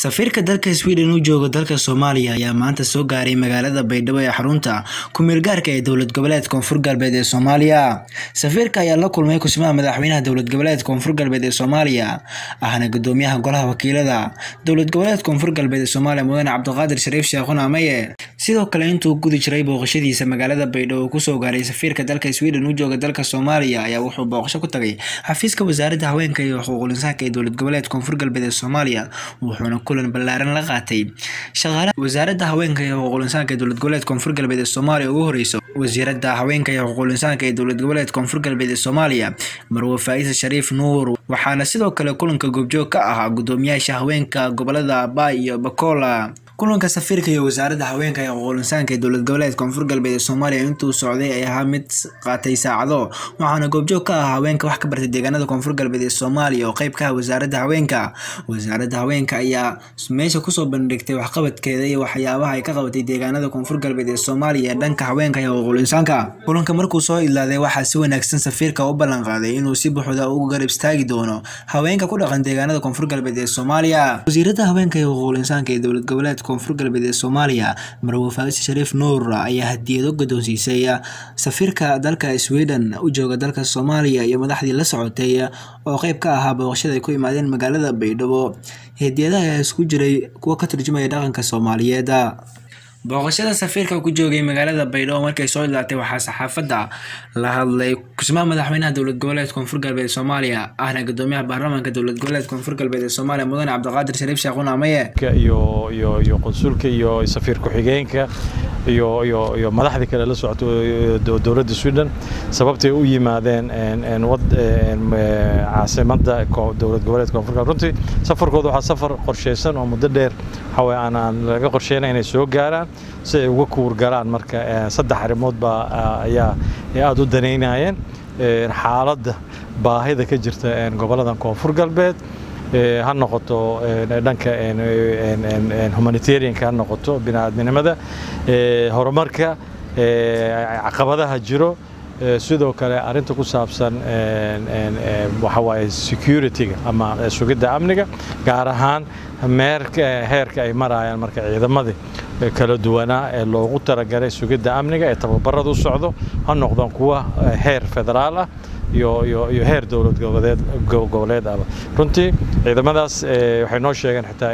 safiirka dalka sweden u jooga dalka soomaaliya ayaa maanta soo gaaray magaalada baydhabo ee xarunta ku-meel gaarka ee dowlad goboleed koonfur galbeed ee soomaaliya safiirka ayaa la kulmay kusimaha madaxweynaha dowlad goboleed koonfur galbeed ee soomaaliya ahna gudoomiyaha golaha wakiilada dowlad goboleed koonfur galbeed ee soomaaliya mudane cabdiqaadir shariif sheekhun ameye sidoo kale intuu gudi jiray booqashadiisa magaalada baydhabo uu kusoo gaaray safiirka dalka sweden u jooga dalka soomaaliya ayaa wuxuu booqasho ku tagay xafiiska wasaaradda haweenka iyo xuquuqul insaanka ee dowlad goboleed koonfur galbeed ee soomaaliya wuxuuna kulan ballaaran la qaatay shaqaalaha wasaaradda haweenka iyo xuquuqul insaanka ee dowlad goboleed koonfur galbeed ee soomaaliya ugu horeyso wasiiradda haweenka iyo xuquuqul insaanka ee dowlad goboleed koonfur galbeed ee soomaaliya marwe faa'isa shariif nuur waxaana sidoo kale kulanka goobjoog ka ahaa gudoomiyaasha haweenka gobolada abaay iyo bakola kulanka safiirka iyo wasaaradda haweenka iyo xuquuqul insaanka ee dowlad goboleed koonfur galbeed ee soomaaliya intuu socday ay ahaa mid qaatay saacado waxaana goobjoog ka ah haweenka wax ka bartay deegaanada koonfur galbeed ee soomaaliya oo qayb ka ah wasaaradda haweenka wasaaradda haweenka ayaa meesha kusoo bandhigtay waxqabadkeeda iyo waxyaabaha ay ka qabatay deegaanada koonfur galbeed ee soomaaliya ee dhanka haweenka iyo xuquuqul insaanka kulanka markuu soo idlaaday waxaa si wanaagsan safiirka u ballan qaaday inuu si buuxda ugu garab istaagi doono haweenka ku dhaqan deegaanada koonfur galbeed ee soomaaliya wasiiradda haweenka iyo xuquuqul insaanka ee dowlad goboleed koonfur galbeed ee soomaaliya marwe faa'is shariif nuur ayaa hadiyado guddoonsiisay safiirka dalka sweden u jooga dalka soomaaliya iyo madaxdii la socotay oo qayb ka ahaa booqashada ay ku imaadeen magaalada baydhabo hadiyadaha ayaa isku jiray kuwa ka turjumaya dhaqanka soomaaliyeed booqashada safiirka ku joogay magaalada baydhabo markay soo ilaatay waxaa saxaafadda la hadlay kusmaha madaxweynaha dowlad goboleed koonfur galbeed soomaaliya ahna gudoomiyaha baarlamaanka dowlad goboleed koonfur galbeed ee soomaaliya mudane cabdiqaadir shariif sheekhun amaye iyo iyo iyo qonsulka iyo safiir ku-xigeenka iyo iyo iyo madaxdii kale la socoto dowladda sweden sababtay u yimaadeen caasimadda dowlad goboleed koonfur galbeed runtii safarkooda waxaa safar qorsheysan oo muddo dheer waxaway aan laga qorsheynay inay soo gaaraan si ay uga kuurgalaan marka saddex arrimood baa ayaa aada u danaynayeen xaaladda baahida ka jirta goboladan koonfur galbeed ha noqoto dhanka humanitarianka ha noqoto bini'aadminimada horumarka caqabadaha jiro sidoo kale arrinta ku saabsan waxa waaye security-ga ama sugidda amniga gaar ahaan meerka heerka ay marayaan marka ciidamadii kala duwanaa ee loogu talagalay sugidda amniga ee tababarada u socdo ha noqdaan kuwa heer federaal ah iyo iyo iyo heer dowlad goboleed goboleed ahba runtii ciidamadaas waxay noo sheegeen xitaa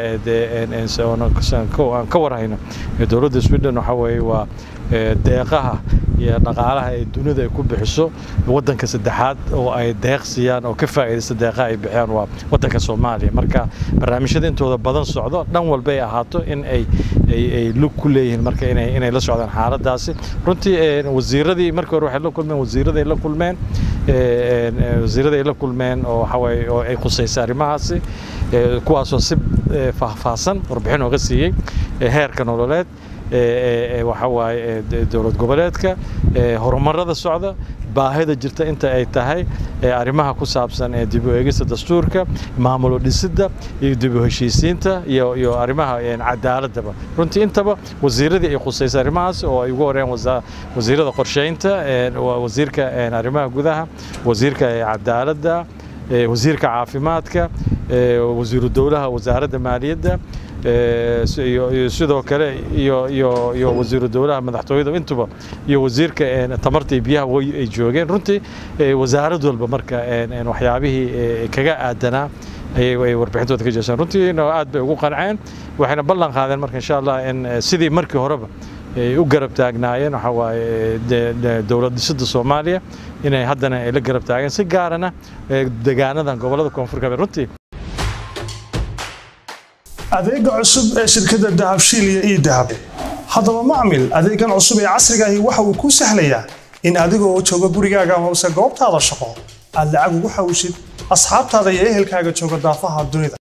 aan ka warhayno dowladda sweden waxa weeye waa deeqaha iyo dhaqaalaha ay dunida ay ku bixiso waddanka saddexaad oo ay deeq siiyaan oo ka faa'iidaysta deeqaha ay bixiyaan waa waddanka soomaaliya marka barnaamijyada intooda badan socdo dhan walba ay ahaato in ay ay lug ku leeyihiin marka inay inay la socdaan xaaladaasi runtii wasiiradii markii hore waxay la kulmeen wasiiraday la kulmeen wasiiraday la kulmeen oo waxawaaye oo ay khusaysay arrimahaasi kuwaasoo si faahfaahsan warbixin ooga siiyey heerka nololeed waxa waaye dowlad goboleedka horumarada socda baahida jirta inta ay tahay arrimaha ku saabsan ee dib u eegista dastuurka maamulo dhisidda iyo dib u heshiisiinta iyo iyo arrimaha cadaaladaba runtii intaba wasiiradii ay khusaysay arrimahaas oo ay ugu horeen wasiirada qorsheynta wasiirka arrimaha gudaha wasiirka cadaaladda wasiirka caafimaadka wasiiru dowlaha wasaaradda maaliyadda sidoo kale iyo wasiiru dowlaha madaxtooyada intuba iyo wasiirka tamarta iyo biyaha ay joogeen runtii wasaarad walba marka waxyaabihii kaga aadanaa ayay warbixintooda ka jeesaan runtii aad bay ugu qanceen waxayna ballan qaadeen marka insha allah in sidii markii horeba ay u garab taagnaayeen waxa waaye dowlad dhisidda soomaaliya inay haddana ay la garab taageen si gaarana deegaanadan gobolada koonfur galbeed runtii adeega cusub ee shirkadda dahabshiil iyo ii dahab haddaba macmil adeegan cusub ee casrigaahi waxa uu kuu sahlayaa in adigoo jooga gurigaaga hoose goobtaada shaqo aad lacag ugu xawshid asxaabtaada iyo ehelkaaga jooga daafaha dunida